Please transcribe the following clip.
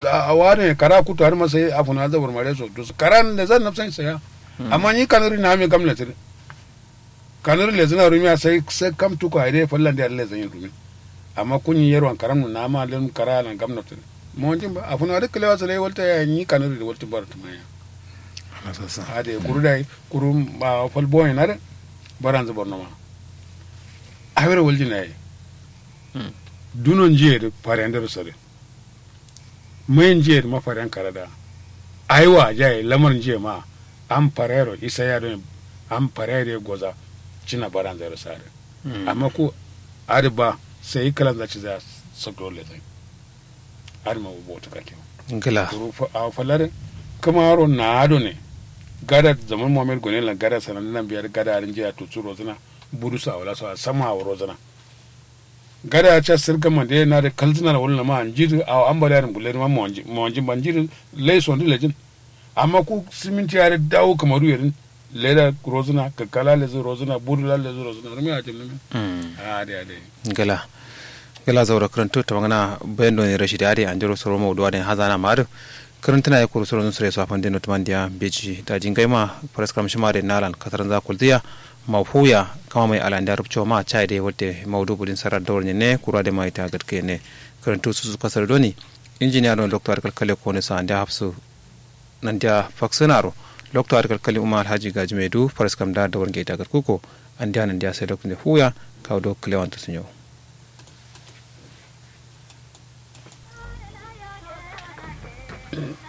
a ware kara kutu har masai a funa zabar mare so to karan da zan nafsan saya amma ni kanuri na mi gamna tire kanuri le zina rumi sai sai kam tu ko ide fallan da Allah zan yi rumi amma kun yi yarwan karan na ma len kara nan gamna tire mo jin ba a funa da kalewa sai walta ya ni kanuri da walta bar tumaya ade kuru dai kuru ba fal boy na de baran zabar no ma awere walji na yi dunon jiye da faren da rusare mayin jiye da mafaren karada aiwa jaye lamar jiye ma an farero isa ya don an farere goza cina baran zai rusare amma ko ariba sai yi kalan zaci za su dole zai arima bu bauta kake ngila kuru a falare kuma aro na ado ne gada zaman muhammad gone la gada sanan nan biyar gada arin jiya to tsuro zina buru sa wala sa sama a wuro zina gada ya ce sirga man de na da kalzina da wala ma an jiri a an bari arin gulle ma mo wanji ban jiri lai son dile jin amma ku siminti ya da dawo kamaru yarin leda rozina kakkala lezu rozina buru la lezu rozina rumi a jimmi a de a de ngila ngila zawra karanto to ngana bendo ne rashidi ade anjoro soro mo do ade hazana madu karantana ya kuru soro nusre so afande no tumandia beji da jingai ma paras kam shimare nalan kataran za kuldiya mawfuya kama mai alanda rubcho ma chai de wote mawdu budin sarar dawr ne kura de mai ta gatke ne karanto su su kasar doni injiniya don doktor kalkale ko ne sa anda hafsu nan dia faksunaro doktor kalkale umar haji gaji medu paras kam da dawr ngai ta gatkuko anda nan dia sai doktor fuya kaw do klewanto sunyo Mm-hmm.